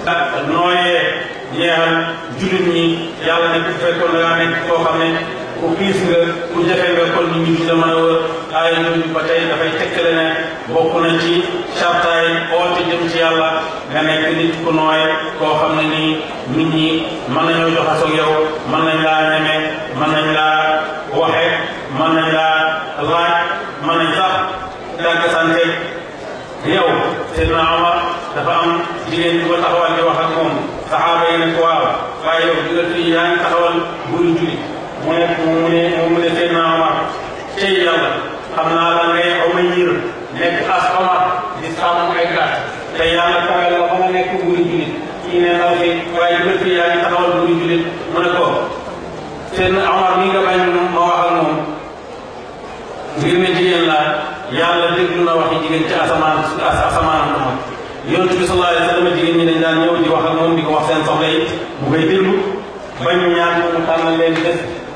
nooyee ñeexal jullit ñi yàlla ne bu fekkoon da ngaa nekk koo xam ne ku piis nga ku jafe nga kon nit ñi dina mën a wër aaya jooju ba tey dafay tekkale ne bokk na ci sartaay oote jëm ci yàlla nga nekk nit ku nooy koo xam ne nii nit ñi mën nañoo joxasoo ak yow mën nañ laa ñeme mën nañ laa waxe mën nañ laa laaj mën nañ sax dàgg sante yow Seydina Omar dafa am jigéen bu ko taxawal di wax ak moom saxaaba yi ne ko waaw waaye yow digal fii yaa ngi taxawal buri julli mu ne mu ne mu ne Seydina Omar tey yàlla xam naa la ngay Umayr nekk as Omar di sàmm ay gàtt te yàlla kawel la ba nga nekk buri julli kii ne ndaw si waaye digal fii yaa ngi taxawal buri julli mu ne ko Seydina Omar mi nga bañ ma wax ak moom ngir ne jigéen laa yàlla déglu na waxi jigéen ci asamaan asamaan moom yonent bi sallallahu alayhi wa sallam jigéen ñi dañ daan ñëw di wax ak moom di ko wax seen soxla yi mu koy déglu bañ ñaan mu tànnal leen bés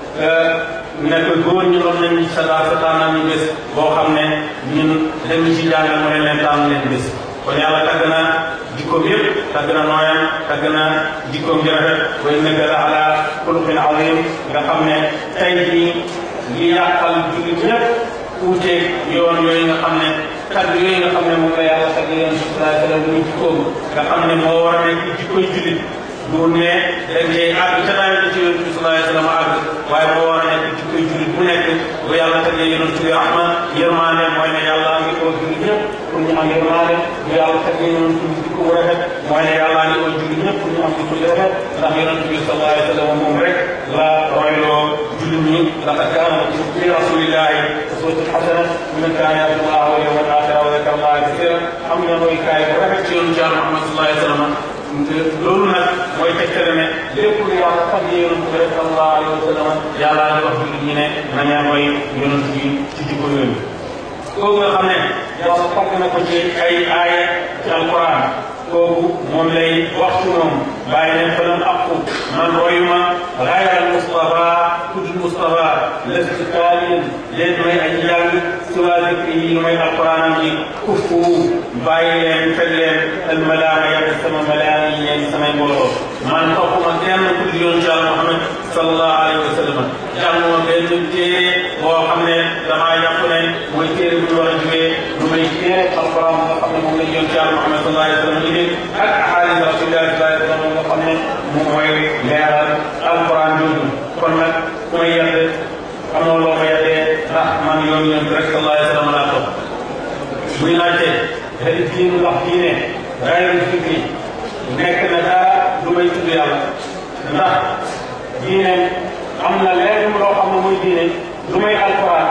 nekk góor ñu doon nañ sa daal sa tànnal ñu bés boo xam ne ñun dañu ci jàngal mu ne leen tànn leen bés kon yàlla tagg na jikkoom yëpp tagg na nooyam tagg na jikkoom ji rafet wa innaka la ala xuluqin azim nga xam ne tey jii li yàqal jullit ñëpp uuteeg yoon yooyu nga xam ne tagg yooyu nga xam ne moom la yàlla tagg yoon bi sallallahu alayhi wa sallam muy jikkoom nga xam ne moo war a nekk jikkoy jullit du ne dañ cee àgg ca nawet bi ci yonent bi sallallahu alayhi wa sallam àgg waaye moo war a nekk jikkoy jullit bu nekk bu yàlla taggee yonent bi rahma yërmaande mooy ne yàlla ngi ko jullit ñëpp pour ñu am yërmaande bu yàlla taggee yonent bi jikko bu rafet mooy ne yàlla ngi ko jullit ñëpp pour ñu am jikko bu rafet ndax yonent bi sallallahu alayhi wa sallam moom rek la royloo jullit ñi laqad kaana fi rasulillahi uswatun hasana liman kaana yarju llaha wal yawmal aaxira wa zakara llaha kasiran am na mooy kaay bu rafet ci yoonu Yàlla Muhammad sallallahu alayhi wa sallam loolu nag mooy tegtale ne lépp lu yàlla tagg yonent bi rek sallallahu alayhi wa sallam yàlla di wax jullit ñi ne na ngeen mooy yonent bi ci jikko yooyu kooku nga xam ne yàlla tagg na ko ci ay aaya ci alquran kooku moom lay wax ci moom bàyyi ne falan aqu man royuma gayra al Mustafa kudul Mustafa lastu taaliyan leen may aji jàng siwa zikri yi lu may alquranam yi kuffu bàyyi leen fekk leen al malaama yàlla sama malaama yi leen samay mbooloo man toppuma kenn kudul yoon ci Yàlla Muhammad sallallahu alayhi wa sallam jànguma benn téere boo xam ne damaa yàpp ne mooy téere bu ñu war a jógee lu may téere alquran nga xam ne moom lañ yoon ci Yàlla Muhammad sallallahu alayhi wa sallam indi ak ahadis rasulillahi sallallahu alayhi wa sallam nga xam ne moom mooy leeral alquran jooju kon nag ku may yedd amoo loo ma yeddee ndax man yoon yoon rek sallallahu alayhi wa sallam laa topp muy laajte hal diinu ndax diine gayru fikri nekk na dara lu may tudd yàlla ndax diine am na lenn loo xam ne muy diine lu may alquran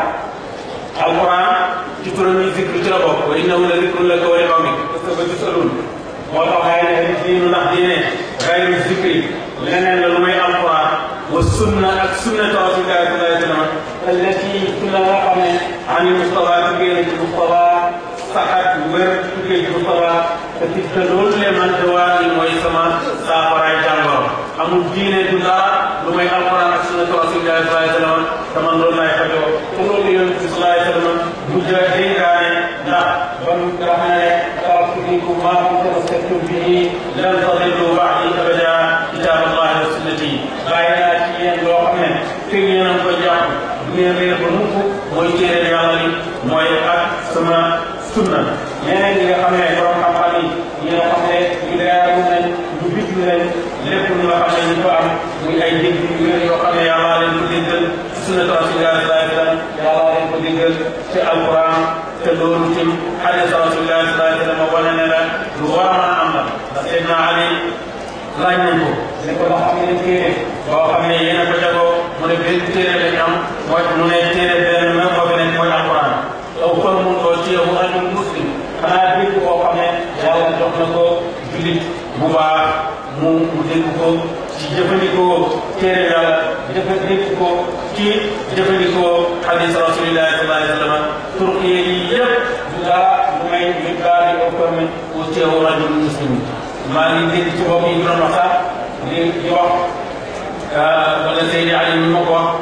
alquran ci turam yi zikru ci la bokk wa innahu la zikrun laka wa li qawmik parce que ba tusalun moo tax xëy na diinu ndax diine gayru zikri leneen la lu may alquran wa sunna ak sunnatu rasulillahi sallallahu alayhi wa sallam allati sunna nga xam ne ani Mustafa tuggee ci Mustafa saxat wér tuggee ci Mustafa te ci te loolu le man de waa ni mooy sama saafaraay jàngoro amul diine du dara lu may alquran ak sunnatu rasulillahi sallallahu alayhi wa sallam te man loolu laay fajoo te loolu yonent bi sallallahu alayhi wa sallam bu jë dénkaane ndax ban nga xam ne taraktu fiikum maa in tamassaktum bihi lan tadillu ba'di abada kitab allahi wa sunnati bàyyi naa ci yéen loo xam ne fekk yéen a ngi koy jàpp du ngeen réer ba mukk mooy téere yàlla li mooy ak sama sunna ñeneen ñi nga xam ne borom xam-xam yi ñi nga xam ne ñu leeru nañ ñu bijju nañ lépp lu nga xam ne ñu ko am muy ay dégg yu wér yoo xam ne yàlla leen ko déggal ci sunnatu rasulillahi sallallahu alayhi wa sallam yàlla leen ko déggal ci alquran te loolu tim hadis rasulillahi sallallahu alayhi wa sallam wane ne la lu war a mën a am la ndax Seydina Ali laaj nañ ko ne ko ndax am ngeen téere boo xam ne yéen a ko jagoo mu ne benn téere lañ am mooy mu ne téere benn même moo fi nekk mooy alquran aw kon mun koo ci yow rajul muslim xanaa dégg koo xam ne yàlla jox na ko jullit bu baax mu mu dégg ko ci jëfandikoo téere yàlla jëfandikoo ko ci jëfandikoo hadis rasulillahi sallallahu alayhi wa sallam turqiye yi yëpp du dara lu may mi baari o comme u ci yow rajul muslim maa ngi dégg ci bopp yi doon wax sax di di wax wala Seydi Ali mi ma ko wax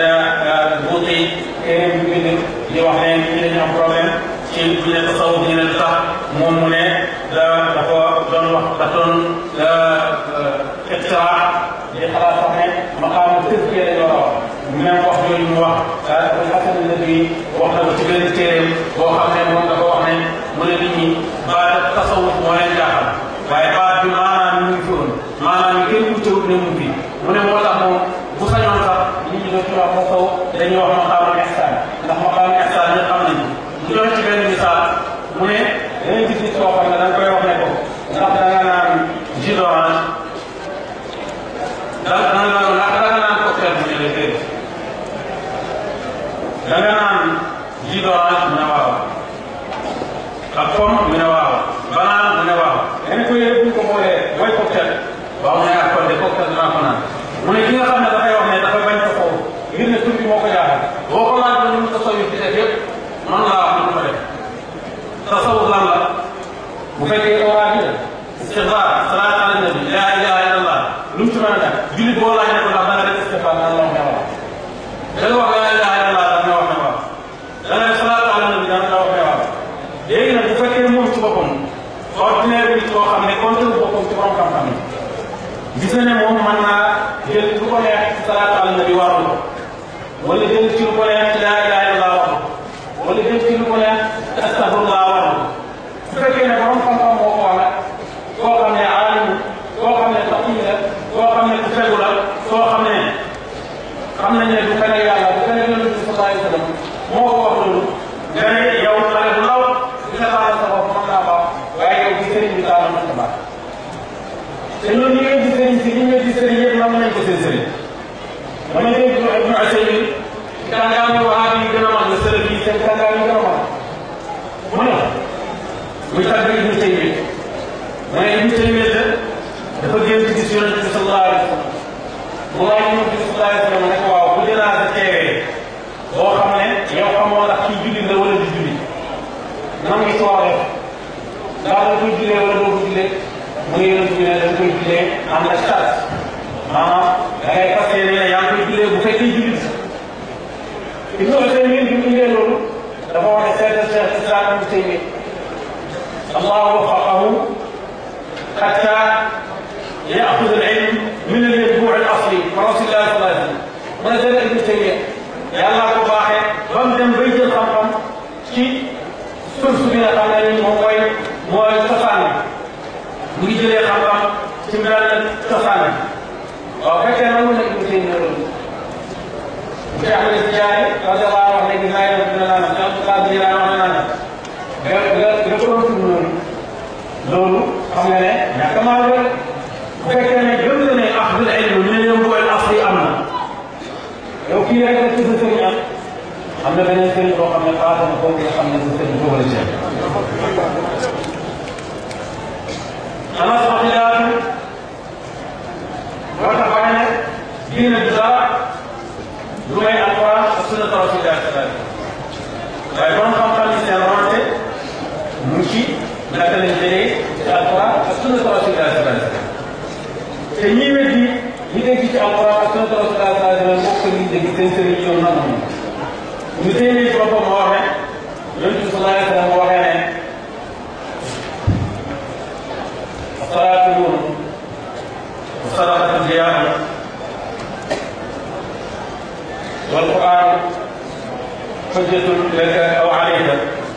buuti téere bi bind di wax ne ñi dañu am problème ci bu ñu ne tasawuf ñu ne tax moom mu ne da dafa doon wax dafa doon ixtiraa di xalaat sax ne maqaam tëskee lañ war a wax même wax jooju mu wax Abul Hasan Nadwi wax na ko ci benn téeréem boo xam ne moom dafa wax ne mu ne nit ñi baat tasawuf moo leen jaaxal waaye baat bi maanaam mu ngi fi woon maanaam yi kenn wutewut ne mu ngi fi mu ne moo tax moom bu sañoon sax nit ñi dootu wax tasawuf dañuy wax maqaamul ihsaan ndax maqaamul ihsaan ñëpp xam nañu mu joxe ci benn misaal mu ne dangay gis nit koo xam ne da nga koy wax ne ko ndax da nga naan jus d'orange da da nga ndax da nga naan cocktail mu ne la déedéet da nga naan jus d'orange mu ne waaw ak pomme mu ne waaw banaan mu ne waaw dañ ko yëre buñ ko boolee mooy cocktail waaw mu ne ak kon de cocktail dinaa ko naan mu ne ki nga xam ne dafay wax ne dafa bañ ko foofu ngir ne tur bi moo ko jaaxal boo ko laaj ba ñu mu tasawuf di def yëpp man laa wax lu ma def tasawuf lan la bu fekkee oraa bi la istixfaar salaat ala nabi laa ilaha illa allah lu mu ci mën a def jullit boo laaj ne ko ndax da nga def istixfaar naan la wax ne waaw da nga wax laa ilaha illa allah da nga wax ne waaw da nga def salaat ala nabi da nga wax ne waaw léegi nag bu fekkee moom ci boppam ordinaire bi koo xam ne compte boppam ci borom xam-xam yi gis na ne moom mën naa jël lu ko neex ci salaat ala nabi warul ko wala jël ci lu ko neex ci laa ilaha illa allah warul ko wala jël ci lu ko neex ci astaghfirullah warul ko su fekkee ne borom xam-xam moo ko wax koo xam ne aalimu koo xam ne taqiy la koo xam ne ku fegu la koo xam ne xam nañ ne du fen ak yàlla du fen ak yonent bi sallallahu alayhi wa sallam moo ko wax loolu nga ne yow xale bu ndaw di nga taal sa bopp mën naa baax waaye yow ci sëriñ bi taal mën na baax te ñoom ñi ngay gis sëriñ si ñi ngay gis sëriñ yëpp nam nañ ko seen sëriñ dama dégg Ibnu Usaymin kàngaami wahaab yi gën a mag la sërëf yi seen kàngaami gën a mag mu ne muy tàgg Ibnu Taymiya mu ne Ibnu Taymiya dafa génn gis yonent bi sallallahu alayhi wa sallam mu laaj yonent bi sallallahu alayhi wa sallam ne ko waaw bu jënaasa teewee boo xam ne yow xamoo ndax kii jullit la wala du jullit nan ngi soo def ndax da koy jullee wala doo ko jullee mu ngi yonent bi ne da koy jullee am na charte maanaam da ngay fas yéene ne yaa ngi koy jullee bu fekkee jullit Ibnu Usaymin bi mu indee loolu dafa wax ne seetal Cheikh Islam Ibnu Taymiya Allah waffaqahu حتى ياخذ العلم من الينبوع الاصلي رسول الله صلى الله عليه وسلم ونزل ابن تيميه yàlla ko baaxee ba mu dem bay jël xam-xam ci source bi nga xam ne ni moom mooy mooy cosaan bi mu ngi jëlee xam-xam ci mbiral cosaan bi waaw fekkee nangu na ibnu taymiya loolu bu ci ahmad tijaani radiallahu wax ne gis naa yow dina naan ci abdullah bi dina wax naan nga nga nga ko doon tudd noonu loolu xam nga ne ñàkk maa wér bu fekkee ne gëm nga ne axdul ilm min al-yanbu' al-asli am na yow kii rek la tudd sëriñ am am na beneen sëriñ boo xam ne xaata na ko nga xam ne sa sëriñ foofu la ci anas axilaatu moo tax waaye ne diine du dara lu may alquran ak sunnat rasulillah sallallahu alayhi waaye borom xam-xam yi seen ronte mu ci naka lañ jëlee ci alquran ak sunnat rasulillah sallallahu alayhi wasallam te ñi weddi ñi dégg ci alquran ak sunnat rasulillah sallallahu alayhi wasallam bokk ñu dégg seen sëriñ yow nan moom ñu téye ci boppam moo wax ne yonent bi sallallahu alayhi wasallam waxee ne salaatu nuur wa sadaqatu diyaana wal quran hujjatun laka aw alayka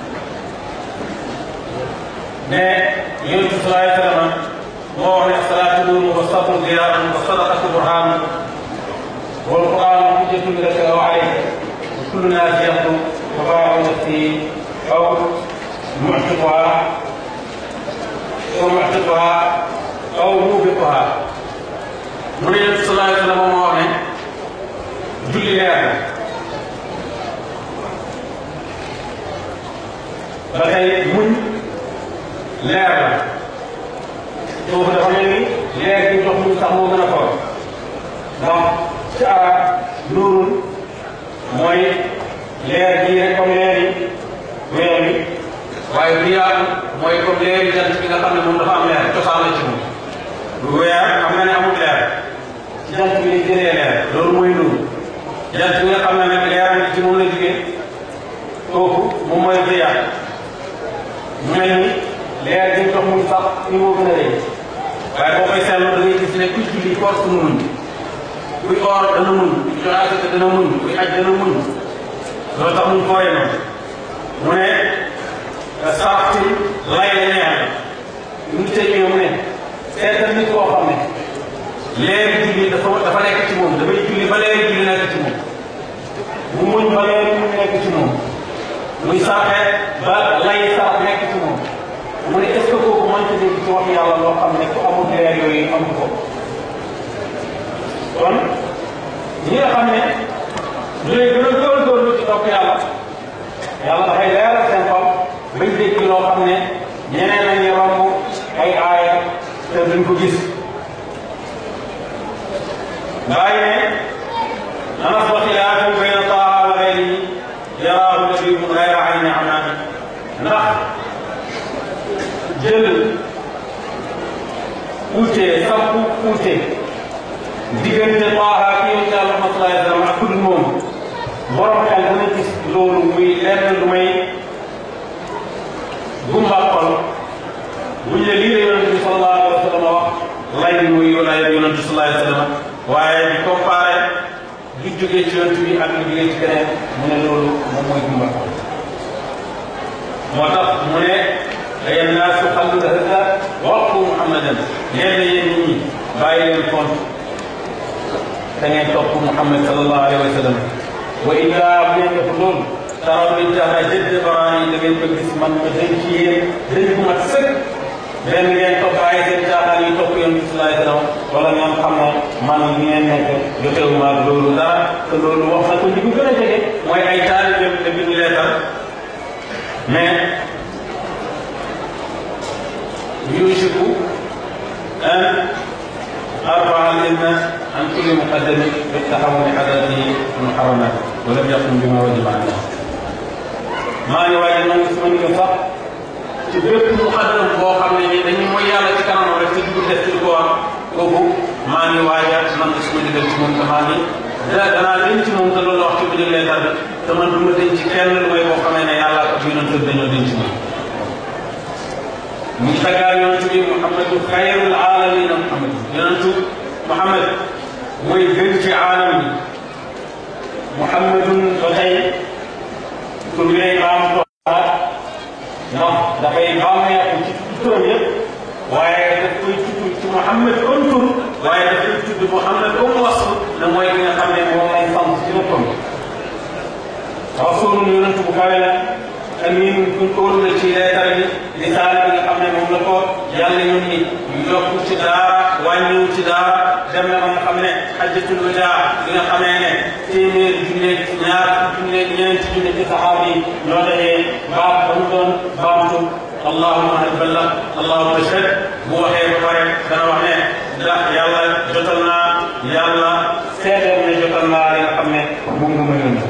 ne yonent bi sallallahu alayhi wasallam moo wax ne salaatu nuur wa sabru diyaana wa sadaqatu burhaan wal quran hujjatun laka aw alayka wa kullu naas yaxdu wa baaxu nafsi aw muctiquha aw muctiquha aw muubiquha mu ne yonent bi sallallahu alayhi wasallam moo wax ne julli leer la ba tey muñ leer la foofu dafa mel ni leer gi jox muñ sax moo gën a xool ndax ci arab nuurul mooy leer gii rek comme leer yi weer wi waaye diyaa mooy comme leer yi jant bi nga xam ne moom dafa am leer cosaan la ci moom lu weer xam nga ne amul leer ci jant bi lay jëlee leer loolu mooy nuur jant bi nga xam ne nag leeram gi ci moom la jógee kooku moom mooy diyaa mu mel ni leer gi jox mu fii moo gën a rëy waaye boo koy seetlu da ngay gis ne kuy julli force mu muñ kuy or dana muñ kuy joxe asaka dana muñ kuy aj dana muñ loolu tax muñ fooyee noonu mu ne sarafti lay la ñeex ñu ngi tëjee mu ne seetal nit koo xam ne leeri julli dafa dafa nekk ci moom dafay julli ba leeri julli nekk ci moom mu muñ ba leeri muñ nekk ci moom muy sarxe ba lay sarax nekk ci moom mu ne est ce que kooku mënta dégg ci wax yàlla loo xam ne ku amul leer yooyu amu ko kon ñi nga xam ne ñooy gën a góorgóorlu ci topp yàlla yàlla dafay leeral seen xol bañ dégg loo xam ne ñeneen nañu romb ay aaya te duñ ko gis bàyyi ne anas wa xilaafu bayna taaha wa gayrihi yaraahu labibun gayra ayni amaani ndax jël uute sampu uute diggante taaha ki yonent Yàlla Muhammad sallallahu alayhi wa sallam ak ku dul moom borom xel dana gis loolu muy lenn lu may gumba xol buñ ne lii la yonent bi sallallahu alayhi wa sallam wax lay muy lay yonent bi sallallahu alayhi wa sallam waaye di comparé du jógee ci yonent bi ak lu jógee ci keneen mu ne loolu moom mooy gumba xol moo tax mu ne ay naasu xallu hada waqfu muhammadan yéen yéen nit ñi bàyyi leen compte da ngeen topp muhammad sallallahu alayhi wa sallam wa illa bu ngeen def loolu taraw min taxa jëdd baraan yi da ngeen ko gis man ma dañ ci yéen dañ ko mat sëkk benn ngeen topp bàyyi seen caaxaan yi topp yoon bi sallallahu alayhi wa sallam wala ngeen xam ne man li ngeen nekk jotewu ma loolu dara te loolu wax na ko ñi ko gën a jege mooy ay taalibeem da bind leetar mais يوشك أن أرفع الإذن عن كل مقدم بالتحول حدثه المحرمات ولم يقم بما وجب عليه. maa ngi waaj a nangu sama ndigal sax ci bépp muqaddam boo xam ne nii dañuy mooy yàlla ci kanam rek te dugg def ci ko war kooku maa ngi waaj a nangu sama ndigal ci moom te maa ngi da danaa denc ci moom te loolu wax ci bu jëlee leetar bi te man du ma denc ci kenn lu may boo xamee ne yàlla ak yonent dañoo denc ci moom. mu taggaar yonentu bi muhammadu xayrul aalamina muhammad yonentu muhammad mooy gën ci aalam yi muhammadun ba tey tur bi day baam toogaat ndax dafay bàmmeeku ci turam yëpp waaye daf koy tudd ci muhammad comme tur waaye daf koy tudd muhammad comme wasf ne mooy ki nga xam ne moom lay sant ci léppam rasulun yonentu bu kawe la amin kuñ ko wóolu la ci leetar bi risaale bi nga xam ne moom la ko yàlla yónni yokku ci daara wàññiwu ci daara dem na ba nga xam ne xajjatul wadaa bi nga xamee ne téeméer junne ñaar junne ñeenti junne ci saxaaba yi ñoo dajee baat ba mu doon baamtu allahuma hal ballag allahuma ashhad bu waxee ba pare dana wax ne ndax yàlla jotal naa yàlla seedeel ne jotal naa li nga xam ne moom nga ma yónni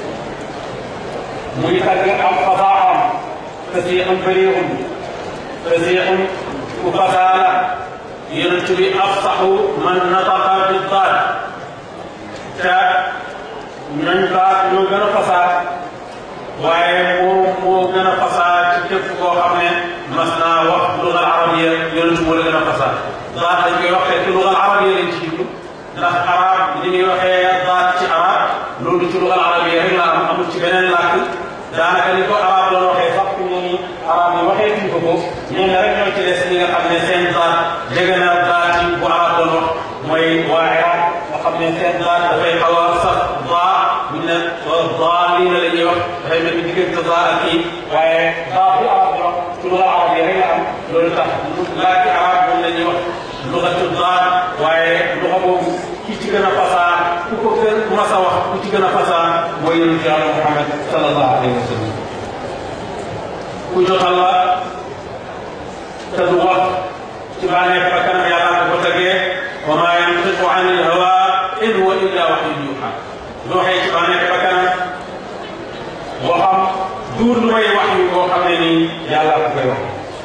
muy tagg am fasaaxam fasiixun bariixun fasiixun ku fasaala yonent bi afsaxu man nataqa bi daat te ñooñ baat ñoo gën a fasaa waaye moom moo gën a fasaa ci képp koo xam ne mas naa wax lugal arabiya yonent moo la gën a fasaa daat dañ koy wax fekk lugal arabiya lañ ci jublu ndax arab li ñuy waxee daat ci arab loolu ci lugal arabiya rek la am amul ci beneen làkk daanaka ni ko arab doon waxee sax fi mu ne arab yi waxee tuñ ko ko ñenn rek ñoo ci des ñi nga xam ne seen daat jege na daat yi bu arab doon wax mooy waa Iraq nga xam ne seen daat dafay xaw a sax daa buñ ne daa lii la la ñuy wax dafay mel ni diggante daa ak kii waaye daa bi arab di wax ci luga arab yi rek la am loolu tax laaki arab moom la ñuy wax lugatu daa waaye luga boobu ki ci gën a fasaa ku ko gën mas a wax ku ci gën a fasaa mooy yonent yàlla Muhammad sallallahu alayhi wa sallam ku jotal la te du wax ci bànneex ba kanam yàlla ko tegee wa maa yantiqu an il hawa in huwa illa wahyun yuha lu waxee ci bànneex ba kanam waxam duur lu may wax yu boo xam ne nii yàlla ko koy wax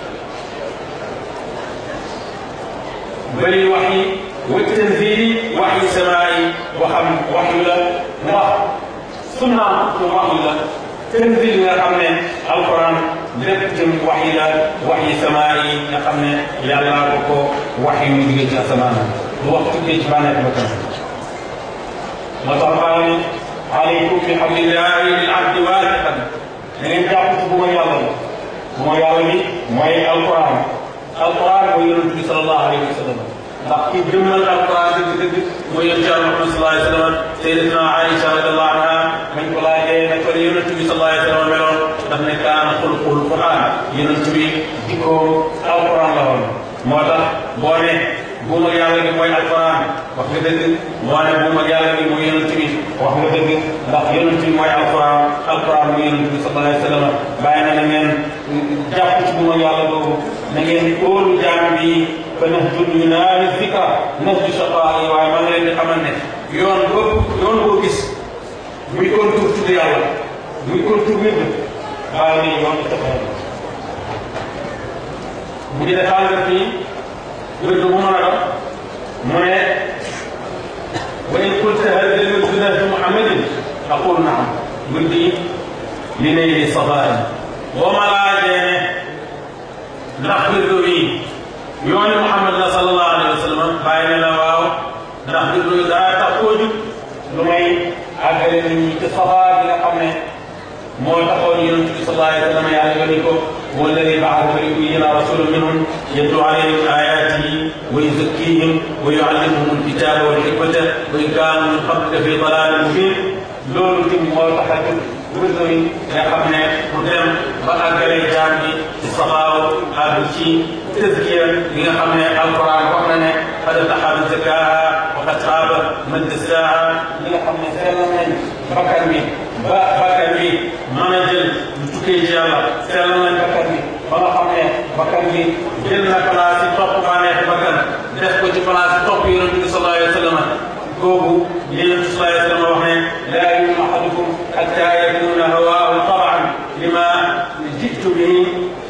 bëri wax yi wa tanzili wax yi samaa yi waxam wax yu la ndax sunnaam su wax yu la tanzil nga xam ne alquran lépp ci wax yi la wax yi sama yi nga xam ne yàlla ko ko wax yi mu jógee ci asamaan du wax tukkee ci bànneex ba kan moo tax maa ngi aleykum bi hablillahi lil abdi waasiqan da ngeen jàpp ci bu ma yàlla bi bu ma yàlla bi mooy alquran alquran mooy yonent bi sallallahu alayhi wa sallam ndax ki jëmmal alquran dëgg dëgg mooy yonent yàlla Muhammad sallallahu alayhi wa sallam sayyidatuna Aïcha radiyallahu anha mañ ko laajee ne ko yonent bi sallallahu alayhi wa sallam meloon daf ne kaana xuluqul quran yonent bi jikkoom alquran la woon moo tax boo ne buum ak yàlla gi mooy alquran wax nga dëgg moo ne buum ak yàlla gi mooy yonent bi wax nga dëgg ndax yonent bi mooy alquran alquran mooy yonent bi sallallahu alayhi wa sallam bàyyi na na ngeen jàpp ci buum ak yàlla boobu na ngeen óolu jaam bi ba nax jul yu naani zikra nax ju saqaa yi waaye maa ngi leen di xamal ne yoon boobu yoon boo gis muy kon tur tudd yàlla muy kon tur wér bàyyi ne yoon taxaw bu dee xaalis fii wér bu mën a doon mu ne wa in qulta hal al-wird nahju Muhammadin aqulu naam wirdi li nayli safaa'in boo ma laajee ne ndax wirdu wi yooni Muhammad la sallallahu alayhi wa sallam bàyyi ne la waaw ndax wirdu wi daa tax koo jug lu may àggale nit ñi ci safaa bi nga xam ne moo taxoon yonent bi sallallahu alayhi wa sallam yàlla yónni ko والذي بعث فيبين رسول منهم يتلو عليهم آياته ويزكيهم ويعلمهم الكتاب والحكمة وإن كانوا من قبل لفي ضلال مبين loolu tim moo tax a jóg wërdo yi nga xam ne mu dem ba àggale jaam bi ci saxaaw àgg ci tëskiya yi nga xam ne alquran wax na ne qad aflaha man zakkaaha wa qad xaaba man dassaaha li nga xam ne sellal nañ bakkan bi ba bakkan bi mën a jël lu tukkee ci yàlla sellal nañ bakkan bi ba nga xam ne bakkan bi jël na place yi topp bànneexi bakkan def ko ci place yi topp yonent bi sallallahu alayhi wa sallam kooku yonent bi sallallahu alayhi wa sallam wax ne laa yu'minu ahadukum hatta yakuna hawaahu tab'an lima ji'tu bihi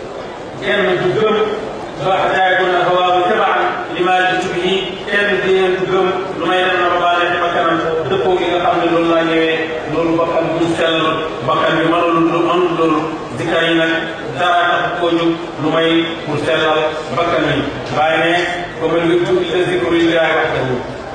kenn du gëm ba hatta yakuna hawaahu tab'an lima ji'tu bihi kenn du yéen du gëm lu may dem na ba bànneexi bakkanam dëppoo gi nga xam ne loolu laa ñëwee loolu bakkan bu sell bakkan bi mënul mënul loolu zikar yi nag dara tax koo jóg lu may pour sellal bakkan yi bàyyi ne comme le wirdu illa zikru lillahi wahdahu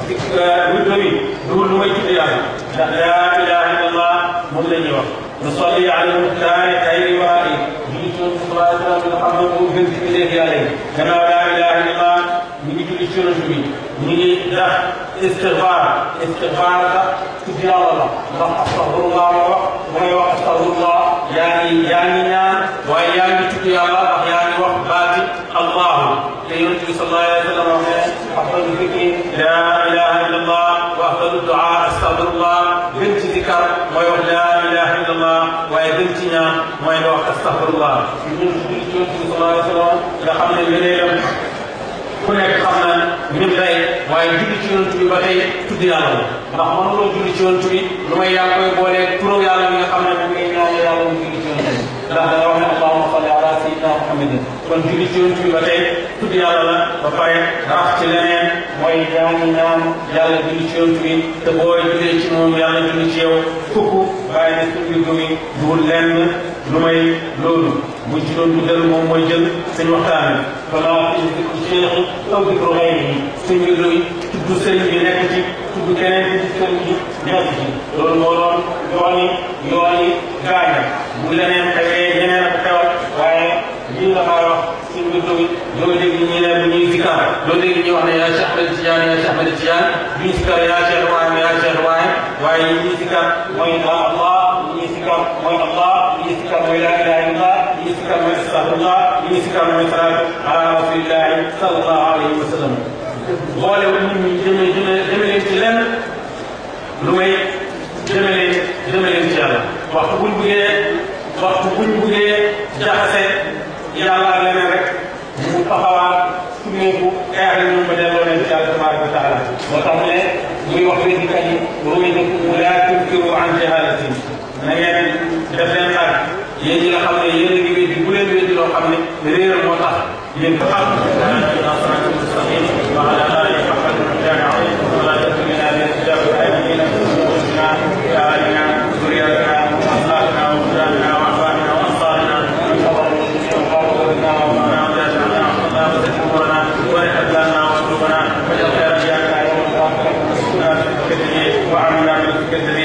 wirdu bi duul lu may tudd yàlla ndax laa ilaha illa allah moom la ñuy wax nusalli ala muxtaari xayri waari julli ci yonent sallallahu alayhi wa sallam nga xam ne moo gën ci léeg yàlla yi gannaaw laa ilaha illa allah ñu ngi julli ci yonent bi ñu ngi def istigfaar istigfaar sax tudd yàlla la ndax astaghfirullah ma wax bu ngay wax astaghfirullah yaa ngi yaa ngi ñaan waaye yaa ngi tudd yàlla ndax yaa ngi wax baati allahu te yonent bi sallallahu alayhi wa sallam wax ne afdalu zikri la ilaha illa allah wa afdalu dua astaghfirullah gën ci zikar mooy wax la ilaha illa allah waaye gën ci ñaan mooy nga wax astaghfirullah ñun julli ci yonent bi sallallahu alayhi wa sallam nga xam ne ngëneelam ku nekk xam na min day waaye julli ci yonent bi ba tey tudd yàlla la ndax mënuloo julli ci yonent bi lu may yaa koy boolee turam yàlla bi nga xam ne moom ngay ñaan yàlla mu julli ci yonent bi ndax da nga wax ne allahumma salli ala sayyidina muhammadin kon julli ci yonent bi ba tey tudd yàlla la ba pare rax ci leneen mooy yaa ngi ñaan yàlla julli ci yonent bi te boo jullee ci moom yàlla julli ci yow fukk waaye ne suñu mbir mi duwul lenn lu may loolu buñ ci doon dugal moom mooy jël seen waxtaan bi fala fi dikru cheikh aw dikru xayrihi sëñ bi luy tudd sëriñ bi nekk ci tudd keneen ci sëriñ bi nekk ci loolu moo doon yooni yooni gaaña bu leneen xewee ñeneen ak xewal waaye lii la maa wax sëñ bi luy doo dégg ñi ne bu ñuy zikar doo dégg ñuy wax ne yaa Cheikh Ahmed Tidiane yaa Cheikh Ahmed Tidiane duñ zikar yaa Cheikh Ibrahima yaa Cheikh Ibrahima waaye ñi ñuy zikar mooy Allah ñi ñuy zikar mooy Allah ñi ñuy zikar mooy laa ilaha illallah ñi ñuy zikar mooy astaghfirullah ñi ñuy zikar mooy salaatu ala rasulillahi sallallahu alayhi wa sallam boole wu nit ñi jëme jëme jëme leen ci lenn lu may jëme leen jëme leen ci yàlla waxtu buñ buggee waxtu buñ buggee jaxase yàlla ak leneen rek mu taxawaat sumeeku xeex li ñoom ba delloo leen ci yàlla tabaraka wa taala moo tax ne muy wax wéddikat yi ruwidakum laa tunkiru an jahalatin na ngeen def leen nag yéen ñi nga xam ne yéen a ngi wéddi bu leen wéddi loo xam ne réeral moo tax yéen ko xam وعلى آله وصحبه وسلم عليه ولا تكلنا بالحجاب الآمنين وأنفسنا وأهلنا وذرياتنا وأخلاقنا وأولادنا وأحبابنا وأنصارنا من فضل fekkente ni